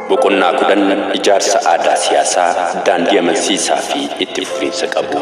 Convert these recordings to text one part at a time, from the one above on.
Boqonnaa kudhan ijaarsa aadaa siyaasaa daandii amansiisaa fi itti fufiinsa qabu.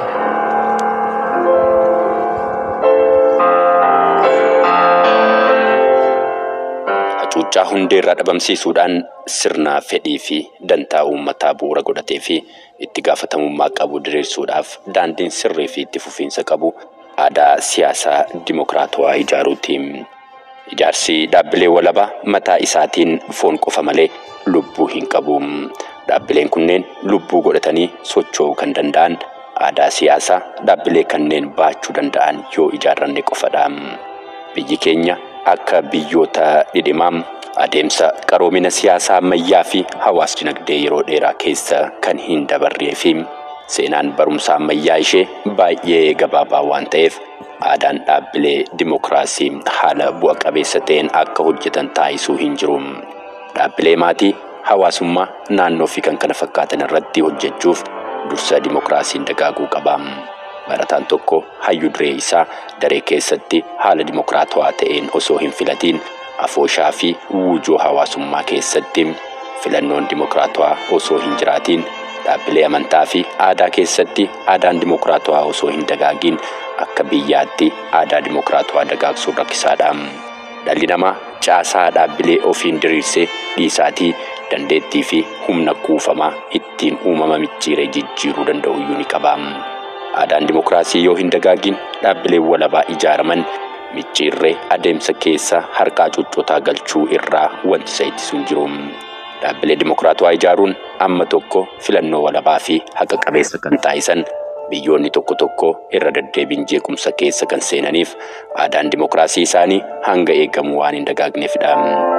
Hacuuccaa hundeerraa dhabamsiisuudhaan sirna fedhii fi dantaa uummataa bu'uura godhatee fi itti gaafatamummaa qabu diriirsuudhaaf daandiin sirrii fi itti fufiinsa qabu aadaa siyaasaa dimokiraatawaa ijaaruuti. Ijaarsi dhaabbilee walabaa mataa isaatiin foon qofa malee lubbuu hin qabu. Dhaabbileen kunneen lubbuu godhatanii socho'uu kan danda'an aadaa siyaasaa dhaabbilee kanneen baachuu danda'an yoo ijaarranne qofadha. Biyyi keenya akka biyyoota dhidhimaa adeemsa qaroomina siyaasaa ammayyaa fi hawaas dinagdee yeroo dheeraa keessa kan hin dabarree fi seenaan barumsa ammayyaa ishee baay'ee gabaabaa waan ta'eef aadaan dhaabbilee dimokiraasii haala bu'a qabeessa ta'een akka hojjetan taasisuu hin jiru. Dhaabbilee maatii hawaasummaa naannoo fi kan kana fakkaatan irratti hojjechuuf dursa dimokiraasiin dagaaguu qaba. Barataan tokko hayyuu duree isaa daree keessatti haala dimokiraatawaa ta'een osoo hin filatiin afooshaa fi wuujoo hawaasummaa keessatti filannoon dimokiraatawaa osoo hin jiraatiin dhaabbilee amantaa fi aadaa keessatti aadaan dimokiraatawaa osoo hin dagaagiin akka biyyaatti aadaa dimokiraatawaa dagaagsuun rakkisaadha. Dhalli namaa caasaa dhaabbilee ofiin diriirsee dhiisaatii dandeettii fi humna kuufamaa ittiin uumama micciiree jijjiiruu danda'u iyyuu ni qaba. Aadaan dimokiraasii yoo hin dagaagin dhaabbileen walabaa ijaaraman micciirree adeemsa keessa harkaa cuccotaa galchuu irraa wanti isa ittisu hin jiru. Dhaabbilee dimokiraatawaa ijaaruun amma tokko filannoo walabaa fi haqa qabeessa kan taasisan biyyoonni tokko tokko irra deddeebiin jeequmsa keessa kan seenaniif aadaan dimokiraasii isaanii hanga eegamu waan hin dagaagneefidha.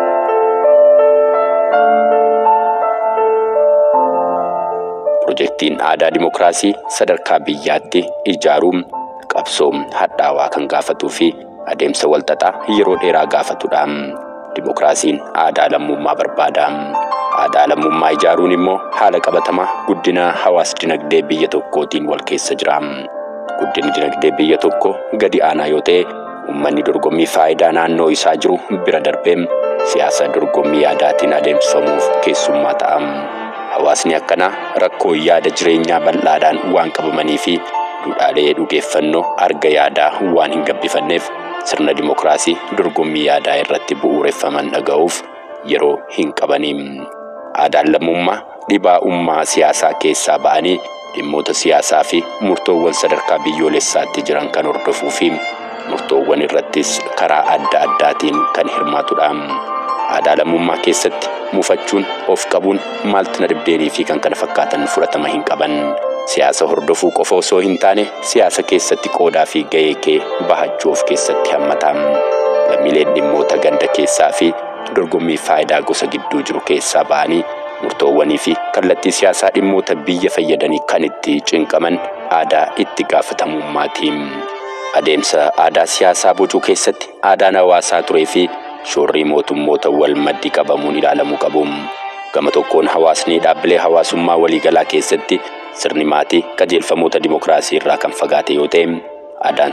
Pirojektiin aadaa dimokiraasii sadarkaa biyyaatti ijaaruun qabsoo hadhaawaa kan gaafatuu fi adeemsa walxaxaa yeroo dheeraa gaafatudha. Dimokiraasiin aadaa lammummaa barbaada. Aadaa lammummaa ijaaruun immoo haala qabatamaa guddina hawaas dinagdee biyya tokkootiin wal keessa jira. Guddinni dinagdee biyya tokko gadi aanaa yoo ta'e uummanni dorgommii faayidaa naannoo isaa jiru bira darbee siyaasa dorgommii aadaatiin adeemsifamuuf keessummaa ta'a. Hawaasni akkanaa rakkoo yaada jireenyaa bal'aadhaan waan qabamanii fi duudhaalee dhugeeffannoo arga yaadaa waan hin gabbifanneef sirna dimokiraasii dorgommii yaadaa irratti bu'uureffaman dhaga'uuf yeroo hin qabaniin. Aadaan lammummaa dhibaa'ummaa siyaasaa keessaa ba'anii dhimmoota siyaasaa fi murtoowwan sadarkaa biyyoolessaatti jiran kan hordofuu fi murtoowwan irrattis karaa adda addaatiin kan hirmaatudha. Aadaa lammummaa keessatti muufachuun of qabuun maaltu na dhibdeenii fi kan kana fakkaatan fudhatama hin qaban. Siyaasa hordofuu qofa osoo hin taane siyaasa keessatti qoodaa fi gahee kee bahachuu of keessatti hammata. Lammiileen dhimmoota ganda keessaa fi dorgommii faayidaa gosa gidduu jiru keessaa ba'anii murtoowwanii fi kallattii siyaasaa dhimmoota biyya fayyadanii kan itti cinqaman aadaa itti gaafatamummaatiin. Adeemsa aadaa siyaasaa bocuu keessatti aadaan hawaasaa turee fi shoorrii mootummoota wal maddi qabamuun ilaalamuu qabu. Gama tokkoon hawaasni dhaabbilee hawaasummaa waliigalaa keessatti sirni maatii qajeelfamoota dimokiraasii irraa kan fagaate yoo ta'e aadaan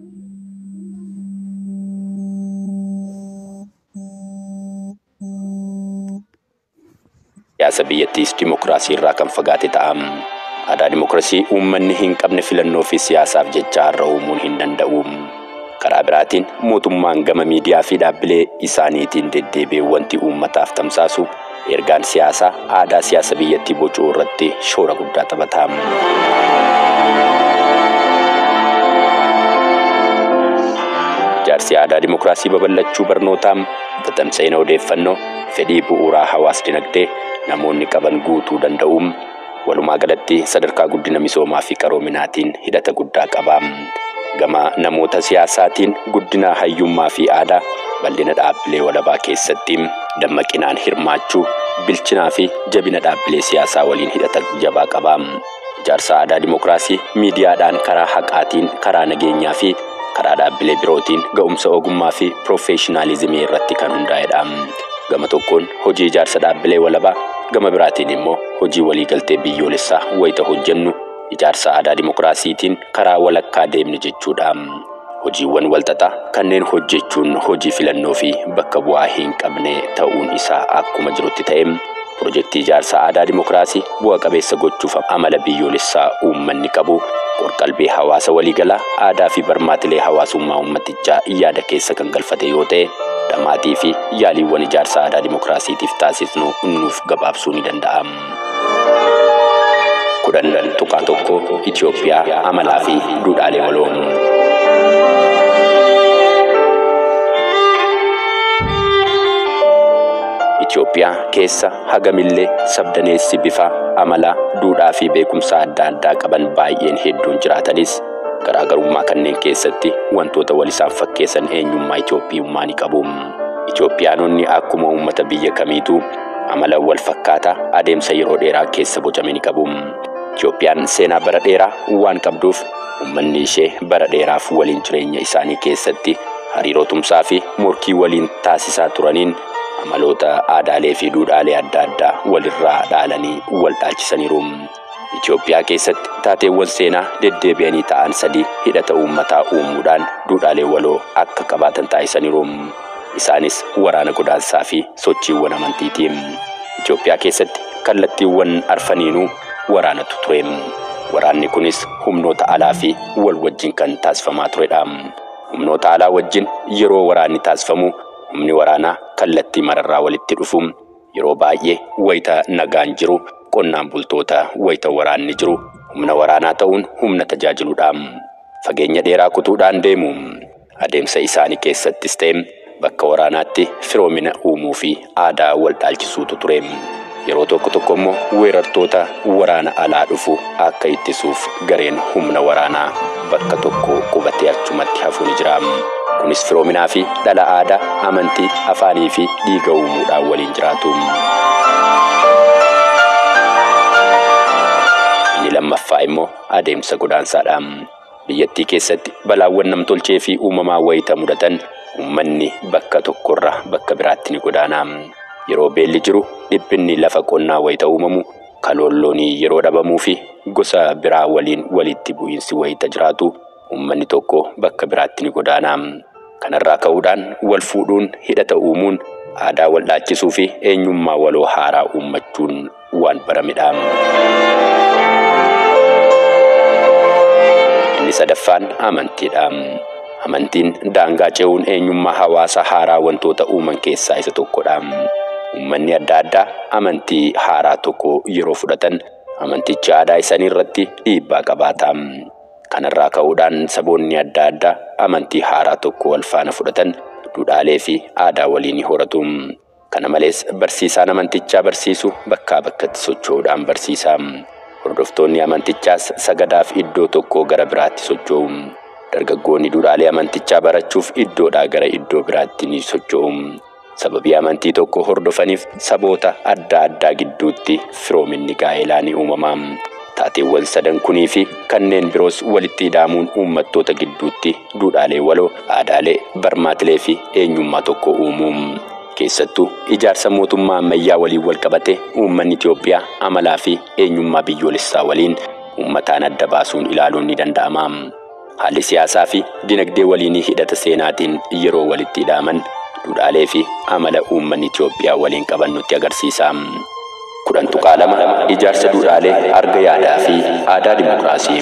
siyaasa biyyattiis dimokiraasii irraa kan fagaate ta'a. Aadaa dimokiraasii uummanni hin qabne filannoo fi siyaasaaf jecha har'a uumuun hin danda'u. Karaa biraatiin mootummaan gama miidiyaa fi dhaabbilee isaaniitiin deddeebi'ee wanti uummataaf tamsaasu ergaan siyaasaa aadaa siyaasa biyyattii bocuu irratti shoora guddaa taphata. Ijaarsi aadaa dimokiraasii babal'achuu barnootaa tatamsa'ina odeeffannoo fedhii bu'uuraa hawaas dinagdee namoonni qaban guutuu danda'uun walumaa galatti sadarkaa guddina misoomaa fi qaroominaatiin hidhata guddaa qaba. Gama namoota siyaasaatiin guddina hayyummaa fi aadaa bal'ina dhaabbilee walabaa keessatti dammaqinaan hirmaachuu bilchinaa fi jabina dhaabbilee siyaasaa waliin hidhata jabaa qaba. Ijaarsa aadaa dimokiraasii miidiyaadhaan karaa haqaatiin karaa nageenyaa fi karaa dhaabbilee birootiin ga'umsa ogummaa fi piroofeeshinaalizimii irratti kan hundaa'edha. Gama tokkoon hojii ijaarsa dhaabbilee walabaa gama biraatiin immoo hojii waliigaltee biyyoolessaa wayita hojjennu ijaarsa aadaa dimokiraasiitiin karaa walakkaa deemne jechuudha. hojiiwwan walxaxaa kanneen hojjechuun hojii filannoo fi bakka bu'aa hin qabne ta'uun isaa akkuma jirutti ta'e Pirojektii ijaarsa aadaa dimokiraasii bu'a qabeessa gochuuf amala biyyoolessaa uummanni qabu qorqalbii hawaasa waliigalaa aadaa fi barmaatilee hawaasummaa uummatichaa yaada keessa kan galfate yoo ta'e dhamaatii fi yaaliiwwan ijaarsa aadaa dimokiraasiitiif taasisnu nuuf gabaabsuu ni danda'a. kudhan tuqaa tokko Itoophiyaa amalaa fi duudhaalee waloon. Itoophiyaa keessa hagamillee sabdaneessi bifa amalaa duudhaa fi beekumsa adda addaa qaban baay'een hedduun jiraatanis garaagarummaa kanneen keessatti wantoota wal isaan fakkeessan eenyummaa Itoophiyummaa ni qabu. Itoophiyaanonni akkuma uummata biyya kamiituu amala wal fakkaataa adeemsa yeroo dheeraa keessa bocame ni qabu. Itoophiyaan seenaa bara dheeraa waan qabduuf uummanni ishee bara dheeraaf waliin jireenya isaanii keessatti hariiroo tumsaa fi morkii waliin taasisaa turaniin amaloota aadaalee fi duudhaalee adda addaa walirraa dhaalanii wal dhaalchisaniiru. Itoophiyaa keessatti taateewwan seenaa deddeebi'anii ta'an sadii hidhata uummataa uumuudhaan duudhaalee waloo akka qabaatan taasisaniiru. Isaanis waraana godaansaa fi sochiiwwan amantiitiin. Itoophiyaa keessatti kallattiiwwan arfaniinuu waraanatu ture. Waraanni kunis humnoota alaa fi wal wajjin kan taasifamaa turedha. Humnoota alaa wajjin yeroo waraanni taasifamu humni waraanaa kallattii mararraa walitti dhufu yeroo baay'ee wayita nagaan jiru qonnaan bultoota wayita waraanni jiru humna waraanaa ta'uun humna tajaajiluudha. Fageenya dheeraa kutuudhaan deemu adeemsa isaanii keessattis ta'e bakka waraanaatti firoomina uumuu fi aadaa wal dhaalchisuutu ture. Yeroo tokko tokko immoo weerartoota waraana alaa dhufu akka ittisuuf gareen humna waraanaa bakka tokko qubatee achumatti hafuu ni jira. Kunis firoominaa fi dhala aadaa, amantii, afaanii fi dhiiga uumuudhaan waliin jiraatu. Inni lammaffaa immoo adeemsa godaansaadha. Biyyattii keessatti balaawwan namtolchee fi uumamaa wayita mudatan uummanni bakka tokkorra bakka biraatti ni godaana. Yeroo beelli jiru dhiphinni lafa qonnaa wayita uumamu kaloolloonii yeroo dhabamuu fi gosa biraa waliin walitti bu'iinsi wayita jiraatu uummanni tokko bakka biraatti ni godaana. Kanarraa ka'uudhaan wal fuudhuun hidhata uumuun aadaa wal dhaachisuu fi eenyummaa waloo haaraa uummachuun waan baramedha. Inni sadaffaan amantiidha. Amantiin daangaa ce'uun eenyummaa hawaasa haaraa wantoota uuman keessaa isa tokkodha. Uummanni adda addaa amantii haaraa tokko yeroo fudhatan amanticha aadaa isaanii irratti dhiibbaa qabaata. Kanarraa ka'uudhaan saboonni adda addaa amantii haaraa tokko wal faana fudhatan duudhaalee fi aadaa waliin ni horatu. Kana malees barsiisaan amantichaa barsiisu bakkaa bakkatti socho'uudhaan barsiisa. Hordoftoonni amantichaas sagadaaf iddoo tokkoo gara biraatti socho'u. Dargaggoonni duudhaalee amantichaa barachuuf iddoodhaa gara iddoo biraatti ni socho'u. Sababii amantii tokko hordofaniif saboota adda addaa gidduutti firoominni gaa'elaa ni uumama. Taateewwan sadan kunii fi kanneen biroos walitti hidhaamuun uummattoota gidduutti duudhaalee waloo, aadaalee, barmaatilee fi eenyummaa tokko uumuu. Keessattuu ijaarsa mootummaa ammayyaa waliin wal qabate uummanni Itoophiyaa amalaa fi eenyummaa biyyoolessaa waliin uummataan adda baasuun ilaaluun ni danda'ama. Haalli siyaasaa fi dinagdee waliin hidhata seenaatiin yeroo walitti hidhaaman duudhaalee fi amala uummanni Itoophiyaa waliin qaban nutti agarsiisa. kudhan tuqaa lama ijaarsa duudhaalee arga yaadaa fi aadaa dimokiraasii.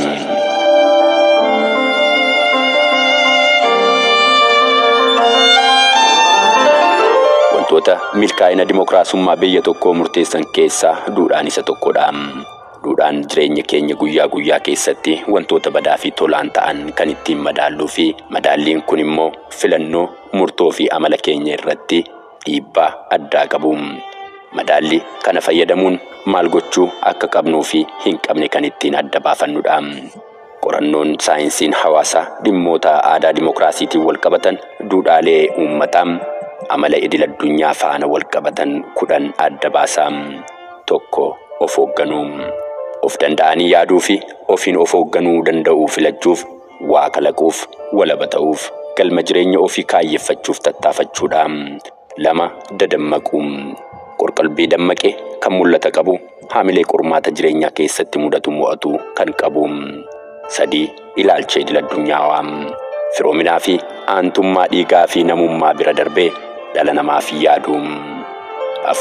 Wantoota milkaa'ina dimokiraasummaa biyya tokkoo murteessan keessaa duudhaan isa tokkodha. Duudhaan jireenya keenya guyyaa guyyaa keessatti wantoota badaa fi tolaan ta'an kan ittiin madaalluu fi madaalliin kun immoo filannoo murtoo fi amala keenya irratti dhiibbaa addaa qabu. Madaalli kana fayyadamuun maal gochuu akka qabnuu fi hin qabne kan ittiin adda baafannudha. Qorannoon saayinsiin hawaasaa dhimmoota aadaa dimokiraasiitiin wal qabatan duudhaalee uummataa amala idil addunyaa faana wal qabatan kudhan adda baasaa. Tokko of hoogganuu. Of danda'anii yaaduu fi ofiin of hoogganuu danda'uu filachuuf waa kalaquuf walaba ta'uuf galma jireenya ofii kaayyeffachuuf tattaafachuudha. Lama dadammaquu. qorqalbii dammaqe kan mul'ata qabu haamilee qormaata jireenyaa keessatti mudatu mo'atu kan qabu sadii ilaalcha idil addunyaawaa firoominaa fi aantummaa dhiigaa fi namummaa bira darbee dhala namaaf yaadu afur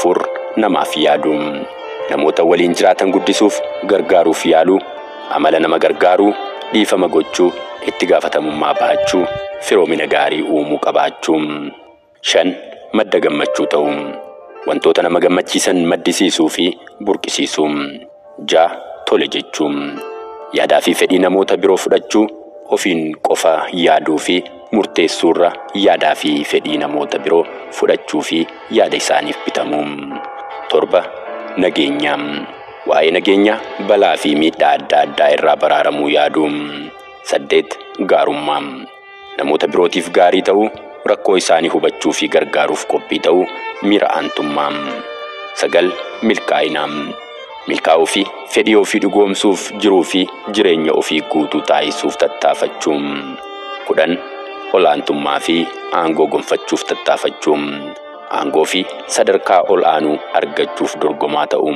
namaaf yaadu namoota waliin jiraatan guddisuuf gargaaruuf yaaluu amala nama gargaaruu dhiifama gochuu itti gaafatamummaa bahachuu firoomina gaarii uumuu qabaachuu shan madda gammachuu ta'uu wantoota nama gammachiisan maddisiisuu fi burqisiisuu ja'a tole jechuu yaadaa fi fedhii namoota biroo fudhachuu ofiin qofa yaaduu fi murteessuurra yaadaa fi fedhii namoota biroo fudhachuu fi yaada isaaniif bitamuu torba nageenya waa'ee nageenya balaa fi miidhaa adda addaa irraa baraaramuu yaaduu saddeet gaarummaa namoota birootiif gaarii ta'uu rakkoo isaanii hubachuu fi gargaaruuf qophii ta'uu miira aantummaa sagal milkaa'inaa milkaa'uu fi fedhii ofii dhugoomsuuf jiruu fi jireenya ofii guutuu taasisuuf tattaafachuu kudhan olaantummaa fi aangoo gonfachuuf tattaafachuu aangoo fi sadarkaa ol aanuu argachuuf dorgomaa ta'uu.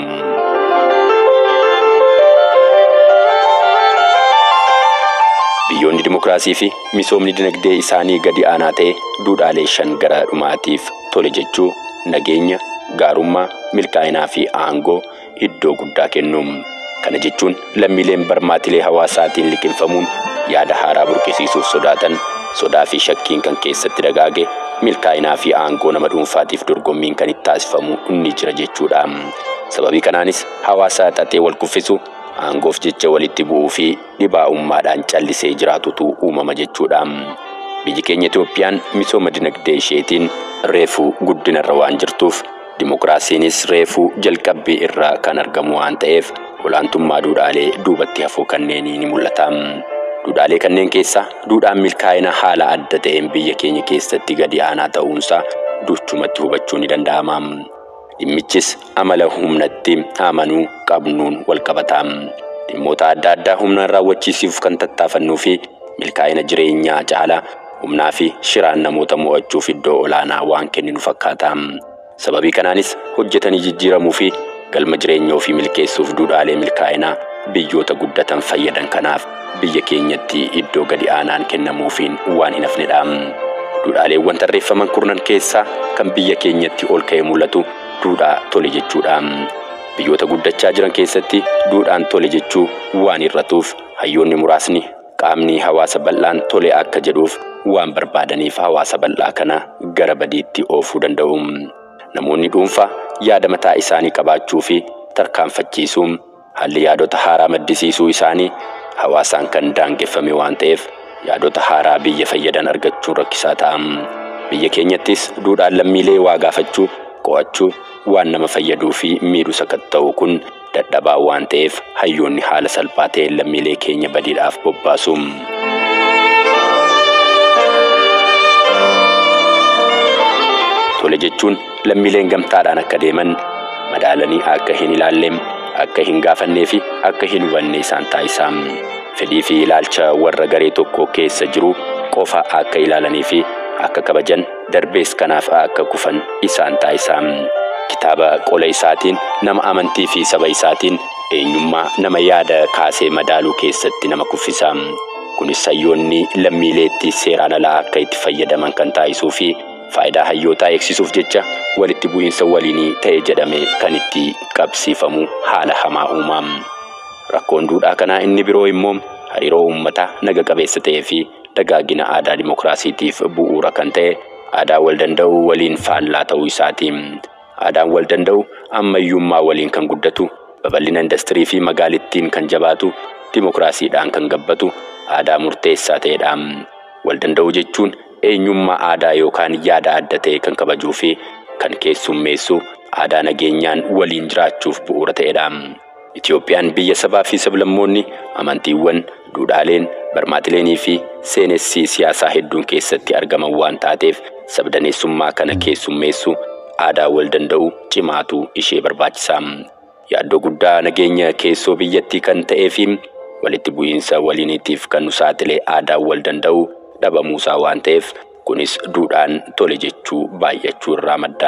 biyyoonni dimokiraasii fi misoomni dinagdee isaanii gadi aanaa ta'e duudhaalee shan gara dhumaatiif tole jechuu nageenya gaarummaa milkaa'inaa fi aangoo iddoo guddaa kennuun kana jechuun lammiileen barmaatilee hawaasaatiin liqinfamuun yaada haaraa burqisiisuuf sodaatan sodaa fi shakkiin kan keessatti dagaage milkaa'inaa fi aangoo nama dhuunfaatiif dorgommiin kan itti taasifamu ni jira jechuudha sababii kanaanis hawaasa xaxee wal kuffisu aangoof jecha walitti bu'uu fi dhibaa'ummaadhaan callisee jiraatutu uumama jechuudha. Biyyi keenya Itoophiyaan misooma dinagdee isheetiin reefuu guddinarra waan jirtuuf dimokiraasiinis reefuu jalqabbii irraa kan argamu waan ta'eef olaantummaa duudhaalee duubatti hafuu kanneenii ni mul'ata. Duudhaalee kanneen keessaa duudhaan milkaa'ina haala adda ta'een biyya keenya keessatti gadi aanaa ta'uunsaa duchumatti hubachuu ni danda'ama. dhimmichis amala humnatti amanuu qabnuun wal qabata. Dhimmoota adda addaa humnaan raawwachiisuuf kan tattaafannuu fi milkaa'ina jireenyaa caalaa humnaa fi shiraan namoota mo'achuuf iddoo olaanaa waan kenninu fakkaata. Sababii kanaanis hojjetanii jijjiiramuu fi galma jireenya ofii milkeessuuf duudhaalee milkaa'inaa biyyoota guddatan fayyadan kanaaf biyya keenyatti iddoo gadi aanaan kennamuufiin waan hin hafnedha. Duudhaaleewwan tarreeffaman kurnan keessaa kan biyya keenyatti ol ka'ee mul'atu duudhaa tole jechuudha. Biyyoota guddachaa jiran keessatti duudhaan tole jechuu waan hir'atuuf hayyoonni muraasni qaamni hawaasa bal'aan tole akka jedhuuf waan barbaadaniif hawaasa bal'aa kana gara badiitti oofuu danda'u. Namoonni dhuunfaa yaada mataa isaanii qabaachuu fi tarkaanfachiisuun haalli yaadota haaraa maddisiisuu isaanii hawaasaan kan daangeffame waan ta'eef yaadota haaraa biyya fayyadan argachuun rakkisaa ta'a. Biyya keenyattis duudhaan lammiilee waa gaafachuu qo'achuu waan nama fayyaduu fi miidhu sakatta'u kun dadhabaa waan ta'eef hayyoonni haala salphaa ta'een lammiilee keenya badiidhaaf bobbaasu. Tole jechuun lammiileen gamtaadhaan akka deeman madaalanii akka hin ilaalleem akka hin gaafannee fi akka hin hubanne isaan taasisa. Fedhii fi ilaalcha warra garee tokko keessa jiru qofa akka ilaalanii fi akka kabajan darbees kanaaf akka kufan isaan taasisa. Kitaaba qola isaatiin nama amantii fi saba isaatiin eenyummaa nama yaada kaasee madaaluu keessatti nama kuffisa. Kunis hayyoonni lammiileetti seeraan alaa akka itti fayyadaman kan taasisuu fi faayidaa hayyootaa eegsisuuf jecha walitti bu'iinsa waliinii ta'e jedhame kan itti qabsiifamu haala hamaa uumaam. Rakkoon duudhaa kanaa inni biroo immoo hariiroo uummataa naga qabeessa ta'ee fi dagaagina aadaa dimokiraasiitiif bu'uura kan ta'e aadaa wal danda'uu waliin faallaa ta'uu isaati. Aadaan wal danda'u ammayyummaa waliin kan guddatu, babal'ina industirii fi magaalittiin kan jabaatu, dimokiraasiidhaan kan gabbatu, aadaa murteessaa ta'edha. Wal danda'u jechuun eenyummaa aadaa yookaan yaada adda ta'e kan kabajuu fi kan keessummeessu aadaa nageenyaan waliin jiraachuuf bu'uura ta'edha. Itiyoophiyaan biyya sabaa fi sablammoonni amantiiwwan, duudhaaleen, barmaatilenii fi seenessi siyaasaa hedduun keessatti argaman waan taateef sabdaneessummaa kana keessummeessu aadaa wal danda'u cimaatu ishee barbaachisa. Yaaddoo guddaa nageenya keessoo biyyattii kan ta'ee fi walitti bu'iinsa waliiniitiif kan nu saaxilee aadaa wal danda'u dhabamuusaa waan ta'eef kunis duudhaan tole jechuu baay'achuu irraa madda.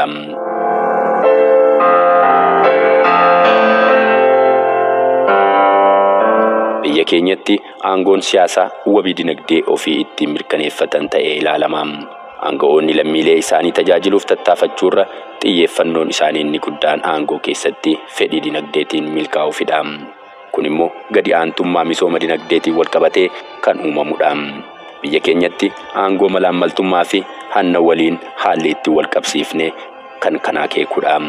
Biyya keenyatti aangoon siyaasaa wabii dinagdee ofii ittiin mirkaneeffatan ta'ee ilaalama. Aanga'oonni lammiilee isaanii tajaajiluuf tattaafachuurra xiyyeeffannoon isaanii inni guddaan aangoo keessatti fedhii dinagdeetiin milkaa'uufidha. Kun immoo gadi aantummaa misooma dinagdeetiin wal qabatee kan uumamudha. Biyya keenyatti aangoo malaammaltummaa fi hanna waliin haalli itti wal qabsiifne kan kana keekudha.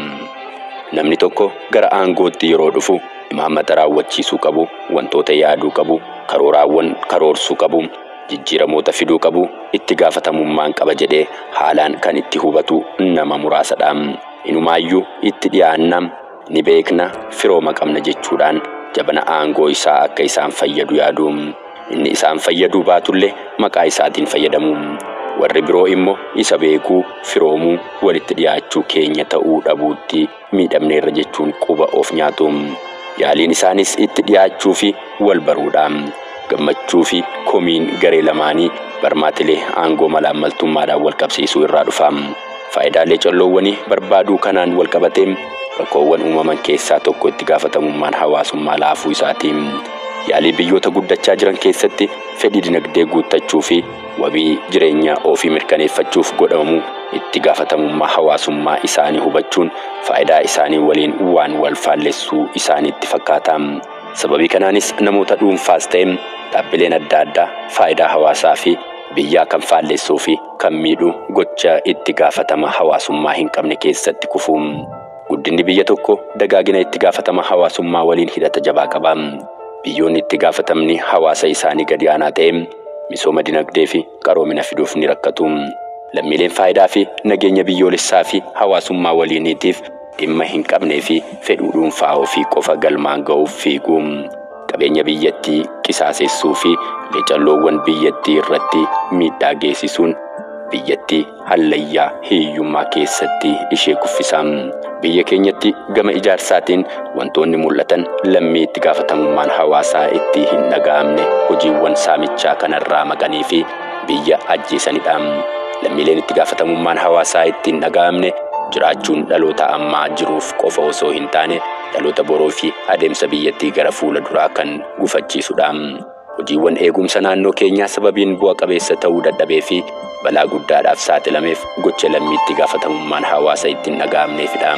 Namni tokko gara aangootti yeroo dhufu imaammata raawwachiisuu qabu, wantoota yaaduu qabu, karooraawwan karoorsuu qabu, jijjiiramoota fiduu qabu, itti gaafatamummaan qaba jedhee haalaan kan itti hubatu nama muraasadha. Inumaayyuu itti dhiyaanna ni beekna firooma qabna jechuudhaan jabana aangoo isaa akka isaan fayyadu yaadu. Inni isaan fayyaduu baatullee maqaa isaatiin fayyadamu. Warri biroo immoo isa beekuu, firoomuu, walitti dhiyaachuu keenya ta'uu dhabuutti miidhamneerra jechuun quba of nyaatu. Yaaliin isaanis itti dhiyaachuu fi wal baruudha. Gammachuu fi komiin garee lamaanii barmaatilee aangoo malaammaltummaadhaan wal qabsiisuu irraa dhufa. Faayidaalee colloowwanii barbaaduu kanaan wal qabatee rakkoowwan uumaman keessaa tokko itti gaafatamummaan hawaasummaa laafuu isaati. Yaalii biyyoota guddachaa jiran keessatti fedhii dinagdee guuttachuu fi wabii jireenya ofii mirkaneeffachuuf godhamu itti gaafatamummaa hawaasummaa isaanii hubachuun faayidaa isaanii waliin waan wal faallessuu isaaniitti fakkaata. Sababii kanaanis namoota dhuunfaas ta'e dhaabbileen adda addaa faayidaa hawaasaa fi biyyaa kan faallessuu fi kan miidhu gocha itti gaafatama hawaasummaa hin qabne keessatti kufu. Guddinni biyya tokko dagaagina itti gaafatama hawaasummaa waliin hidhata jabaa qaba. Biyyoonni itti gaafatamni hawaasa isaanii gadi aanaa ta'e misooma dinagdee fi qaroomina fiduuf ni rakkatu. Lammiileen faayidaa fi nageenya biyyoolessaa fi hawaasummaa waliiniitiif dhimma hin qabnee fi fedhuu dhuunfaa ofii qofa galmaan ga'uuf fiigu. Qabeenya biyyattii qisaasessuu fi leecalloowwan biyyattii irratti miidhaa geessisuun biyyattii hallayyaa hiyyummaa keessatti ishee kuffisa. Biyya keenyatti gama ijaarsaatiin wantoonni mul'atan lammii itti gaafatamummaan hawaasaa itti hin dhaga'amne hojiiwwan saamichaa kanarraa maqanii fi biyya ajjeesanidha. Lammiileen itti gaafatamummaan hawaasaa itti hin dhaga'amne jiraachuun dhaloota ammaa jiruuf qofa osoo hin taane dhaloota boroo fi adeemsa biyyattii gara fuula duraa kan gufachiisudha. Hojiiwwan eegumsa naannoo keenyaa sababiin bu'a qabeessa ta'uu dadhabee fi balaa guddaadhaaf saaxilameef gocha lammii itti gaafatamummaan hawaasa itti hin dhaga'amneefidha.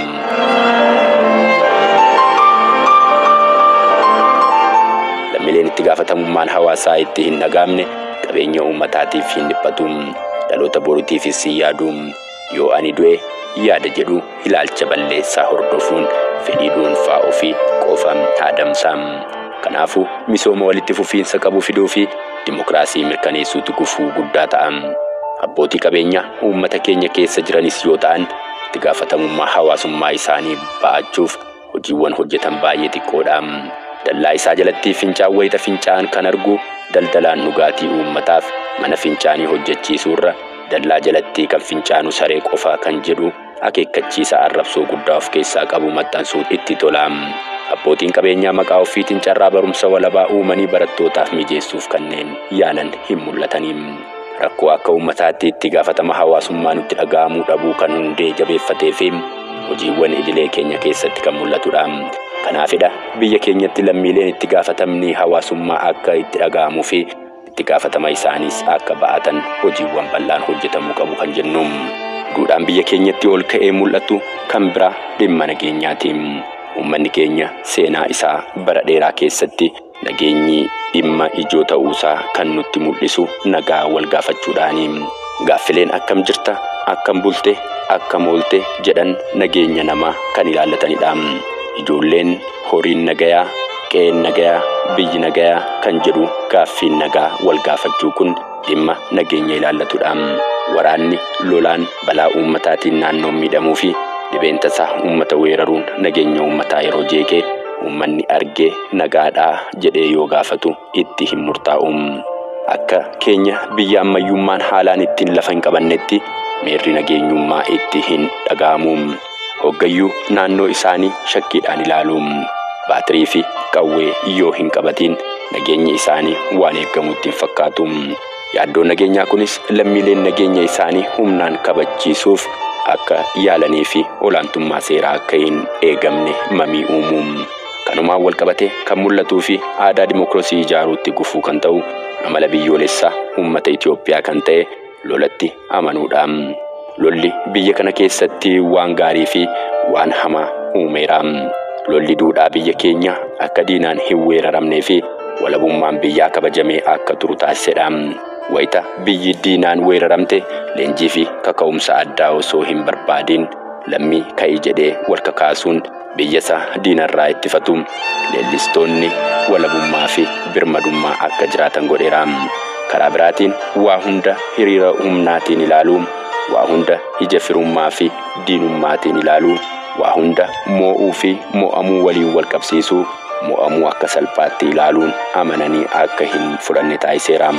Lammiileen itti gaafatamummaan hawaasaa itti hin dhaga'amne qabeenya uummataatiif hin dhiphatu. Dhaloota borutiifis hin yaadu. Yoo ani du'e yaada jedhu ilaalcha balleessaa hordofuun fedhii dhuunfaa ofii qofa haadamsa. Kanaafuu misooma walitti fufiinsa qabu fiduu fi dimokiraasii mirkaneessuutu gufuu guddaa ta'a. Abbootii qabeenyaa uummata keenya keessa jiranis yoo ta'an itti gaafatamummaa hawaasummaa isaanii ba'achuuf hojiiwwan hojjetan baay'ee xiqqoodha. Dallaa isaa jalatti fincaan wayita fincaan kan argu daldalaan dhugaatii uummataaf mana fincaanii hojjechiisuurra dallaa jalatti kan fincaanu saree qofaa kan jedhu akeekkachiisa arrabsoo guddaa of keessaa qabu maxxansuun itti tola. Abbootiin qabeenyaa maqaa ofiitiin carraa barumsa walabaa uumanii barattootaaf mijeessuuf kanneen yaalan hin mul'atanii. Rakkoo akka uummataatti itti gaafatama hawaasummaa nutti dhaga'amuu dhabuu kan hundee jabeeffatee fi hojiiwwan idilee keenya keessatti kan mul'atudha. Kanaafidha biyya keenyatti lammiileen itti gaafatamni hawaasummaa akka itti dhaga'amuu fi itti gaafatama isaaniis akka ba'atan hojiiwwan bal'aan hojjetamuu qabu kan jennu. Duudhaan biyya keenyatti ol ka'ee mul'atu kan biraa dhimma nageenyaati. Uummanni keenya seenaa isaa bara dheeraa keessatti nageenyi dhimma ijoo ta'uusaa kan nutti mul'isu nagaa wal gaafachuudhaani. Gaaffileen akkam jirta, akkam bulte, akkam oolte jedhan nageenya namaa kan ilaallatanidha. Ijoolleen horiin nagayaa, qe'een nagayaa, biyyi nagayaa kan jedhu gaaffiin nagaa wal gaafachuu kun dhimma nageenya ilaallatudha. Waraanni lolaan balaa uummataatiin naannoon miidhamuu fi dhibeen tasaa uummata weeraruun nageenya uummataa yeroo jeeqee uummanni argee nagaadhaa jedhee yoo gaafatu itti hin murtaa'u. Akka keenya biyya ammayyummaan haalaan ittiin lafa hin qabannetti meerri nageenyummaa itti hin dhaga'amu. Hoggayyuu naannoo isaanii shakkiidhaan ilaalu. Baatirii fi qawwee yoo hin qabatiin nageenyi isaanii waan eeggamutti hin fakkaatu. Yaaddoon nageenyaa kunis lammiileen nageenya isaanii humnaan kabachiisuuf akka yaalanii fi olaantummaa seeraa akka hin eegamne mamii uumuun kanumaan wal qabate kan mul'atuu fi aadaa dimookiraasii ijaaruutti gufuu kan ta'u amala biyyoolessaa uummata Itoophiyaa kan ta'e lolatti amanuudha. Lolli biyya kana keessatti waan gaarii fi waan hamaa uumeera. Lolli duudhaa biyya keenya akka diinaan hin weeraramnee fi walabummaan biyyaa kabajamee akka turu taasisedha. Wayita biyyi diinaan weeraramte leenjii fi kaka'umsa addaa osoo hin barbaadin lammii ka'ii jedhee wal kakaasuun biyyasaa diinarraa ittifatu. Leellistoonni walabummaa fi birmadummaa akka jiraatan godheera. Karaa biraatiin waa hunda hiriira humnaatiin ilaaluu, waa hunda ija firummaa fi diinummaatiin ilaaluu, waa hunda moo'uu fi mo'amuu waliin wal qabsiisuu, mo'amuu akka salphaatti ilaaluun amananii akka hin fudhanne taasiseera.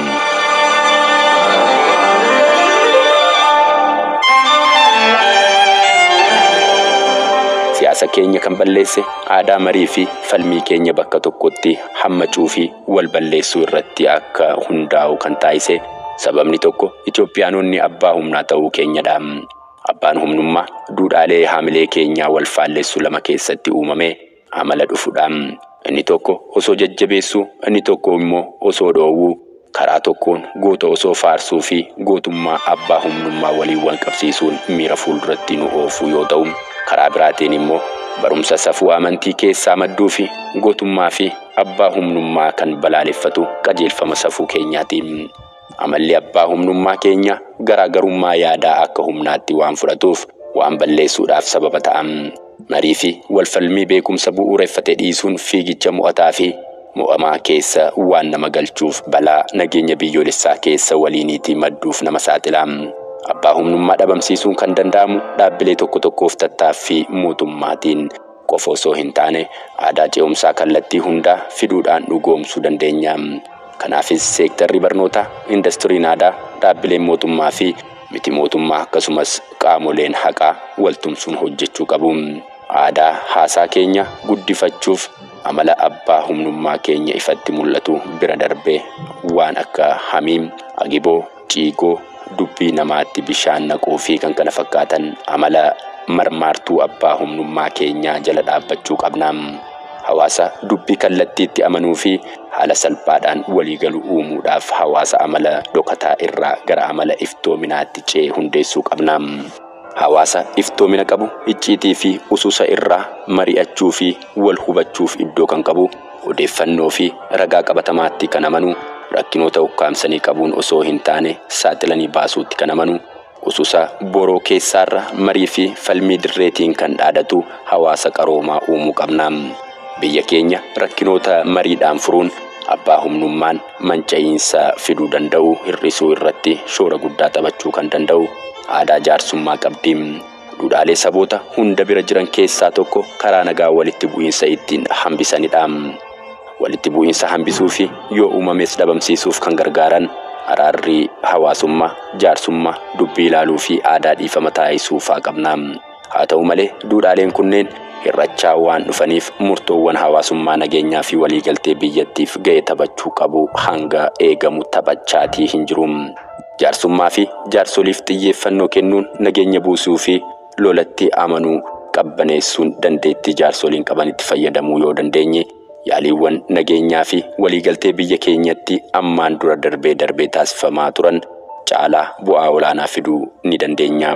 siyaasa keenya kan balleesse aadaa marii fi falmii keenya bakka tokkotti hammacuu fi wal balleessuu irratti akka hundaa'u kan taasise sababni tokko Itoophiyaanonni abbaa humnaa ta'uu keenyadha. Abbaan humnummaa duudhaalee haamilee keenyaa wal faallessu lama keessatti uumame amala dhufuudha. Inni tokko osoo jajjabeessuu inni tokko immoo osoo dhoowwuu karaa tokkoon goota osoo faarsuu fi gootummaa abbaa humnummaa waliin wal qabsiisuun miira fuulduratti nu oofuu yoo ta'u karaa biraatiin immoo barumsa safuu amantii keessaa madduu fi gootummaa fi abbaa humnummaa kan balaaleffatu qajeelfama safuu keenyaatiin. Amalli abbaa humnummaa keenya garaagarummaa yaadaa akka humnaatti waan fudhatuuf waan balleessuudhaaf sababa ta'am. Marii fi walfalmii beekumsa bu'uureffate dhiisuun fiigicha mo'ataa fi mo'amaa keessa waan nama galchuuf balaa nageenya biyyoolessaa keessa waliiniitii madduuf nama saaxila. Abbaa humnummaa dhabamsiisuun kan danda'amu dhaabbilee tokko tokkoof tattaaffii mootummaatiin qofa osoo hin taane aadaa ce'umsaa kallattii hundaa fiduudhaan dhugoomsuu dandeenya. Kanaafis seektarri barnootaa, indastiriin aadaa, dhaabbileen mootummaa fi miti mootummaa akkasumas qaamoleen haqaa waltumsuun hojjechuu qabu. Aadaa haasaa keenya guddifachuuf amala abbaa humnummaa keenya ifatti mul'atu bira darbee waan akka hamiim, agiboo, ciigoo, dubbii namaatti bishaan naquu fi kan kana fakkaatan amala marmaartuu abbaa humnummaa keenyaa jala dhaabbachuu qabna. Hawaasa dubbii kallattiitti amanuu fi haala salphaadhaan waliigalu uumuudhaaf hawaasa amala dhokataa irraa gara amala iftoominaatti ce'ee hundeessuu qabna. Hawaasa iftoomina qabu icciitii fi ususa irraa mari'achuu fi wal hubachuuf iddoo kan qabu odeeffannoo fi ragaa qabatamaatti kan amanu rakkinoota ukkaamsanii qabuun osoo hin taane saaxilanii baasuutti kan amanu ususa boroo keessaarra marii fi falmii dirreetiin kan dhaadatu hawaasa qaroomaa uumuu qabna. Biyya keenya rakkinoota mariidhaan furuun abbaa humnummaan manca'iinsa fiduu danda'u hir'isuu irratti shoora guddaa taphachuu kan danda'u aadaa jaarsummaa qabdi. Duudhaalee saboota hunda bira jiran keessaa tokko karaa nagaa walitti bu'iinsa ittiin hambisanidha. Walitti bu'iinsa hambisuu fi yoo uumames dhabamsiisuuf kan gargaaran araarri hawaasummaa, jaarsummaa, dubbii ilaaluu fi aadaa dhiifama taasisuu fa'aa qabna. Haa ta'u malee duudhaaleen kunneen hir'achaa waan dhufaniif murtoowwan hawaasummaa nageenyaa fi waliigaltee biyyattiif ga'e taphachuu qabu hanga eegamu taphachaatii hin jiru. Jaarsummaa fi jaarsoliif xiyyeeffannoo kennuun nageenya buusuu fi lolatti amanuu qabbaneessuun dandeettii jaarsoliin qabanitti fayyadamuu yoo dandeenye yaaliiwwan nageenyaa fi waliigaltee biyya keenyatti ammaan dura darbee darbee taasifamaa turan caalaa bu'aa olaanaa fiduu ni dandeenya.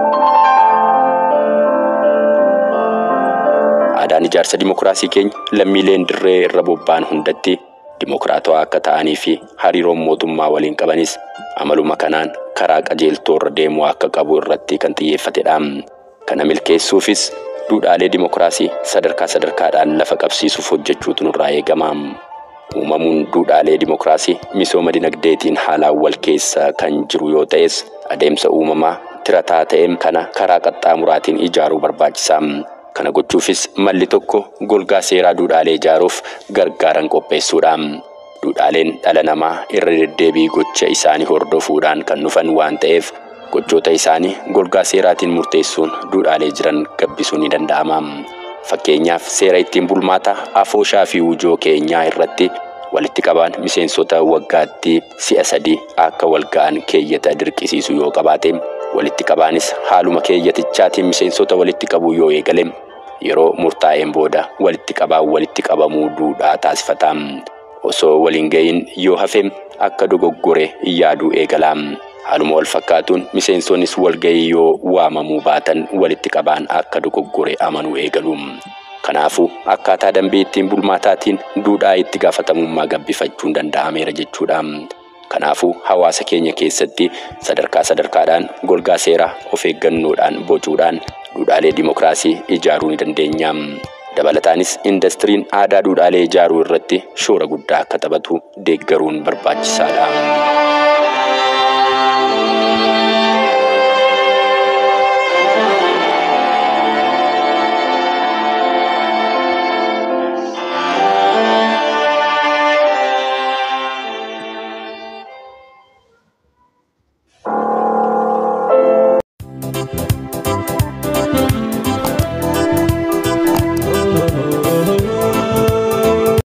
Aadaan ijaarsa dimokiraasii keenya lammiileen dirree irra bobba'an hundatti dimokiraatawaa akka ta'anii fi hariiroon mootummaa waliin qabanis amaluma kanaan karaa qajeeltoo irra deemuu akka qabu irratti kan xiyyeeffatedha. Kana milkeessuufis duudhaalee dimokiraasii sadarkaa sadarkaadhaan lafa qabsiisuuf hojjechuutu nurraa eegama. Uumamuun duudhaalee dimokiraasii misooma dinagdeetiin haalaan wal keessa kan jiru yoo ta'es adeemsa uumamaa tirataa ta'een kana karaa qaxxaamuraatiin ijaaruu barbaachisa. Kana gochuufis malli tokko golgaa seeraa duudhaalee ijaaruuf gargaaran qopheessuudha. Duudhaaleen dhala namaa irra deddeebii gocha isaanii hordofuudhaan kan dhufan waan ta'eef gochoota isaanii golgaa seeraatiin murteessuun duudhaalee jiran gabbisuu ni danda'ama. Fakkeenyaaf seera ittiin bulmaata afooshaa fi wujoo keenyaa irratti walitti qabaan miseensota waggaatti si'a sadii akka wal ga'an keeyyata dirqisiisu yoo qabaate walitti qabaanis haaluma keeyyatichaatiin miseensota walitti qabuu yoo eegale yeroo murtaa'een booda walitti qabaan walitti qabamuu duudhaa taasifata. Osoo waliin ga'iin yoo hafe akka dogoggore yaaduu eegala. Haaluma wal fakkaatuun miseensonnis walgahii yoo waamamuu baatan walitti qabaan akka dogoggore amanuu eegalu. Kanaafuu akkaataa dambii ittiin bulmaataatiin duudhaa itti gaafatamummaa gabbifachuun danda'ameera jechuudha. Kanaafuu hawaasa keenya keessatti sadarkaa sadarkaadhaan golgaa seeraa of eeggannoodhaan bocuudhaan duudhaalee dimokiraasii ijaaruu ni dandeenya. Dabalataanis indastiriin aadaa duudhaalee ijaaruu irratti shoora guddaa akka taphatu deeggaruun barbaachisaadha.